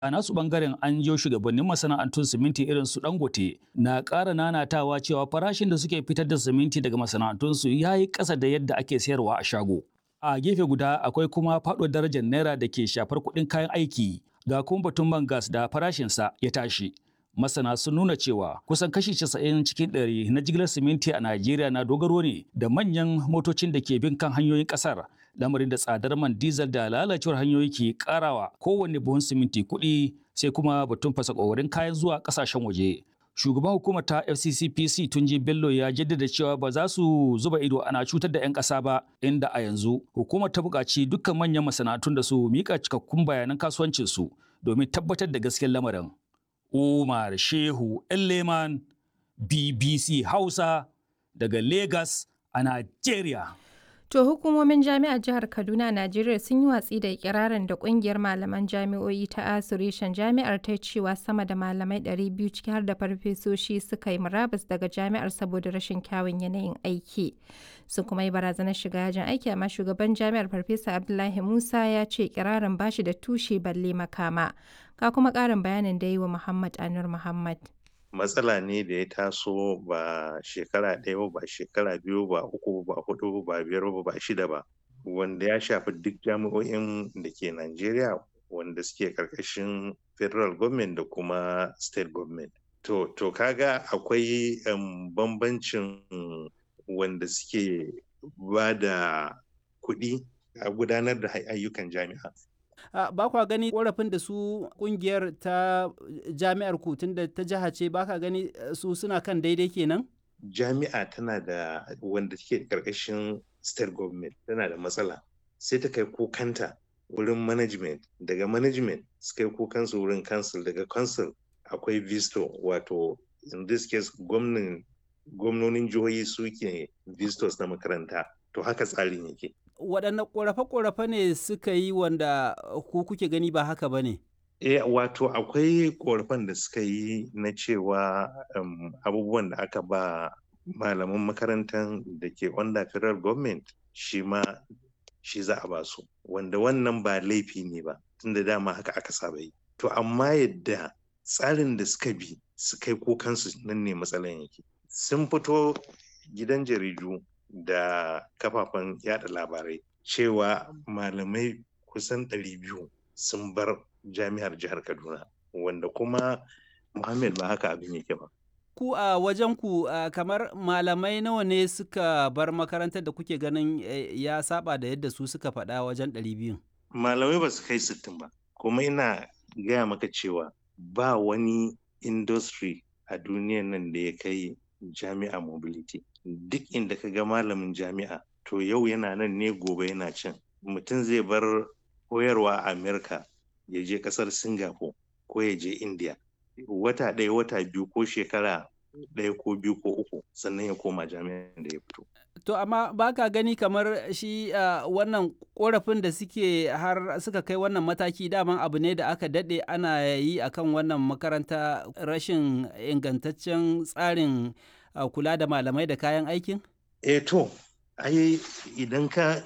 A nasu bangaren an jiyo shugabannin masana'antun siminti irin su Dangote na ƙara nanatawa cewa farashin da suke fitar da siminti daga masana'antunsu ya yi ƙasa da yadda ake sayarwa a shago. A gefe guda akwai kuma faɗo darajar naira da ke shafar kuɗin kayan aiki ga kuma batun man gas da farashinsa ya tashi. Masana sun nuna cewa kusan kashi 90 cikin ɗari na jigilar siminti a Najeriya na dogaro ne da manyan motocin da ke bin kan hanyoyin ƙasar. Lamarin da tsadar man diesel da lalacewar hanyoyi ke ƙarawa kowanne buhun siminti kuɗi sai kuma batun fasa ƙoƙarin kayan zuwa ƙasashen waje. Shugaban hukumar ta FCCPC Tunji Bello ya jaddada cewa ba za su zuba ido ana cutar da 'yan ƙasa ba inda a yanzu hukumar ta buƙaci dukkan manyan masana'antun da su miƙa cikakkun bayanan kasuwancinsu domin tabbatar da gaskiyar lamarin. Umar Shehu Elleman BBC Hausa daga Lagos a Najeriya. To hukumomin jami'ar jihar Kaduna Najeriya sun yi watsi da ikirarin da kungiyar malaman jami'o'i ta Asirishan jami'ar ta cewa sama da malamai 200 ciki har da farfesoshi suka yi murabus daga jami'ar saboda rashin kyawun yanayin aiki. Sun kuma yi barazanar shiga yajin aiki amma shugaban jami'ar Farfesa Abdullahi Musa ya ce ikirarin bashi da tushe balle makama. Ka kuma ƙarin bayanin da yi wa Muhammad Anur Muhammad. matsala ne da ya taso ba shekara ɗaya ba shekara biyu ba uku ba hudu ba biyar ba ba shida ba wanda ya shafi duk jami'o'in da ke Najeriya wanda suke karkashin federal government da kuma state government to to kaga akwai um, bambancin wanda suke ba da kuɗi a gudanar da ayyukan jami'a Uh, ba kwa gani korafin da su kungiyar ta jami'ar ku da ta jiha ce ba ka gani su suna kan daidai kenan? Jami'a tana da wanda take karkashin state government tana da matsala sai ta kai kukanta wurin management daga management su kai kukansu wurin council daga council akwai visto wato in this case gwamnonin jihohi suke vistos na makaranta to haka tsarin yake waɗanne ƙorafe-ƙorafe ne suka yi wanda ku kuke gani ba haka ba ne? E, wato akwai ƙorafen da suka yi na cewa um, abubuwan da aka ba malaman makarantar da ke under federal government shi ma shi za a ba su wanda wannan ba laifi ne ba tunda dama haka aka saba yi to amma yadda tsarin da suka bi su kai kokansu nan ne matsalan yake sun fito gidan jaridu da kafafen yada labarai cewa malamai kusan 200 sun bar jami'ar jihar kaduna wanda kuma muhammad ba haka abin yake ba ku a wajen ku kamar malamai nawa ne suka bar makarantar da kuke ganin ya saba da yadda su suka faɗa wajen 200 malamai ba su kai 60 ba kuma ina gaya maka cewa ba wani industry a duniyan nan da ya kai jami'a mobility duk inda ka ga malamin jami'a to yau yana nan ne gobe yana can mutum zai bar koyarwa a amerika ya je kasar singapore ko ya je india wata ɗaya wata biyu ko shekara ɗaya ko biyu ko uku sannan ya koma jami'an da ya fito to amma baka gani kamar shi uh, wannan korafin da suke har suka kai wannan mataki daman abu ne da aka daɗe ana yi akan wannan makaranta rashin ingantaccen tsarin uh, kula da malamai da kayan aikin? Eh to, ai idan ka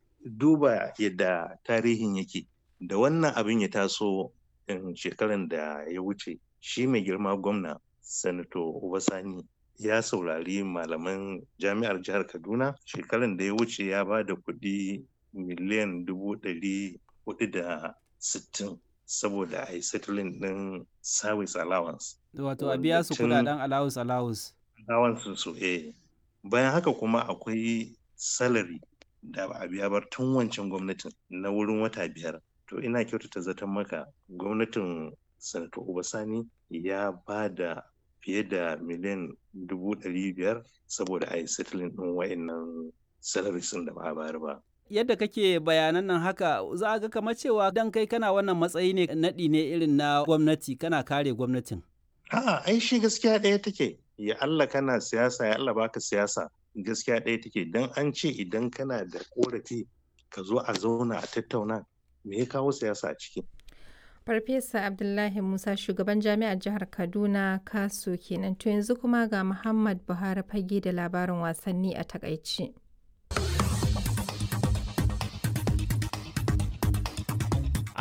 duba yadda tarihin yake da wannan abin ya taso in shekaran da ya wuce shi mai girma gwamna sanato Obasani ya saurari malaman jami'ar jihar Kaduna shekaran da ya wuce ya ba da kuɗi miliyan dubu ɗari hudu da sittin saboda a yi settling ɗin service allowance. Wato a biya su kudaden allowance allowance. Allowance su eh. Bayan haka kuma akwai salary da ba a biya ba tun wancan gwamnatin na wurin wata biyar. To ina kyautata zaton maka gwamnatin Sanato Obasani ya ba da fiye da miliyan dubu ɗari biyar saboda a yi settling ɗin wa'innan salaries da ba a bayar ba. yadda kake bayanan nan haka za a ga kamar cewa dan kai kana wannan matsayi ne naɗi ne irin na gwamnati kana kare gwamnatin. A'a ai shi gaskiya ɗaya take ya Allah kana siyasa ya Allah baka siyasa gaskiya ɗaya take dan an ce idan kana da korafi ka zo a zauna a tattauna me ya kawo siyasa a ciki. Farfesa Abdullahi Musa shugaban jami'ar jihar Kaduna Kaso kenan to yanzu kuma ga Muhammad Buhari fage da labarin wasanni a takaici. A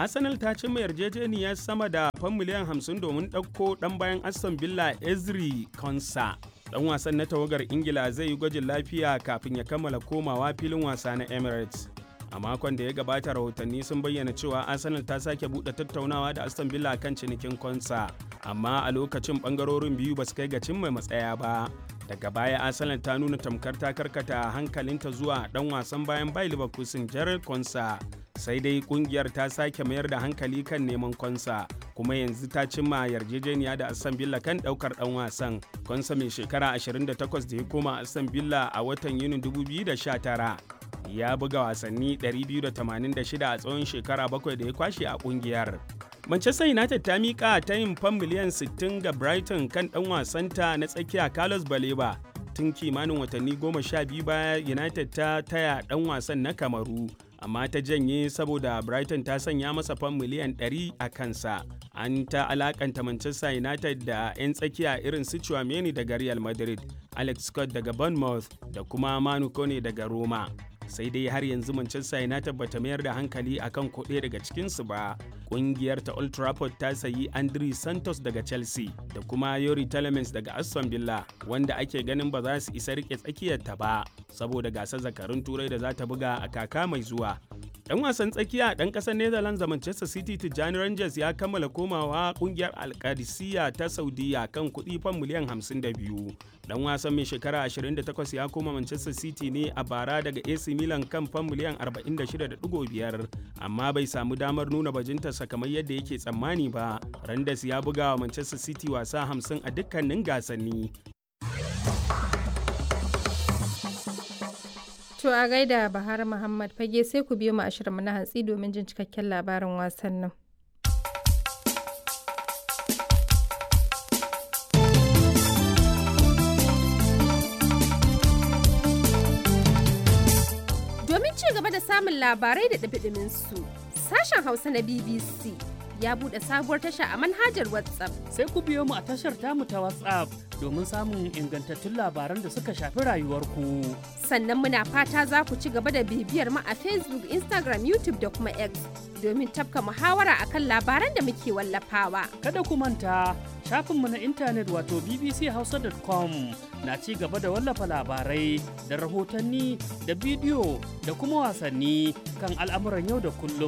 Arsenal ta cimma yarjejeniyar sama da fan miliyan 50 domin ɗauko ɗan bayan Aston Villa Ezri Konsa. Ɗan wasan na tawagar Ingila zai yi gwajin lafiya kafin ya kammala komawa filin wasa na Emirates. A makon da ya gabata rahotanni sun bayyana cewa Arsenal ta sake buɗe tattaunawa da Aston Villa kan cinikin Konsa, amma a lokacin ɓangarorin biyu ba su kai ga cimma matsaya ba. daga baya arsenal ta nuna tamkar ta karkata hankalinta zuwa dan wasan bayan bai leverkusen gerald konsa sai dai kungiyar ta sake mayar da hankali kan neman konsa kuma yanzu ta cimma yarjejeniya da aston villa kan daukar dan wasan konsa mai shekara 28 da ya koma aston villa a watan yunin 2019 ya buga wasanni 286 a tsawon shekara bakwai da ya kwashe a kungiyar Manchester United ta miƙa ta yin fam miliyan 60 ga Brighton kan ɗan wasanta na tsakiya Carlos Baleba. Tun kimanin watanni goma sha biyu baya United ta taya ɗan wasan na Kamaru, amma ta janye saboda Brighton ta sanya masa fam miliyan 100 a kansa. An ta alakanta Manchester United da 'yan tsakiya irin su Chouameni daga Real Madrid, Alex Scott daga Bournemouth da kuma Manu Kone daga Roma. sai dai har yanzu Manchester United bata mayar da hankali akan kuɗe daga cikinsu ba. Ƙungiyar ta Old Trafford ta sayi Andri Santos daga Chelsea da kuma Yori Telemans daga Aston Villa wanda ake ganin ba za su isa rike tsakiyarta ba saboda gasar zakarun turai da za ta buga a kaka mai zuwa. Dan wasan tsakiya dan kasar Netherlands da Manchester City Tijjani Rangers ya kammala komawa kungiyar Alkadisiya ta Saudiya kan kuɗi fan miliyan 52. Dan wasan mai shekara 28 ya koma Manchester City ne a bara daga AC Milan kan fan miliyan 46.5 amma bai samu damar nuna bajintarsa kamar yadda yake tsammani ba. Rangers ya buga wa Manchester City wasa 50 a dukkanin gasanni. To a gaida Bahar Muhammad fage sai ku biyo mu ashirin na hantsi domin jin cikakken labarin wasannin. Domin ci gaba da samun labarai da ɗabiɗimin su, sashen Hausa na BBC ya buɗe sabuwar tasha a manhajar WhatsApp. Sai ku biyo mu a tashar tamu ta WhatsApp domin samun ingantattun labaran da suka shafi rayuwarku. Sannan muna fata za ku ci gaba da bibiyar mu a Facebook, Instagram, YouTube da kuma X domin tafka muhawara akan labaran da muke wallafawa. Kada ku manta shafinmu na intanet wato bbchausa.com na ci gaba da wallafa labarai da rahotanni da bidiyo da kuma wasanni kan al'amuran yau da kullum.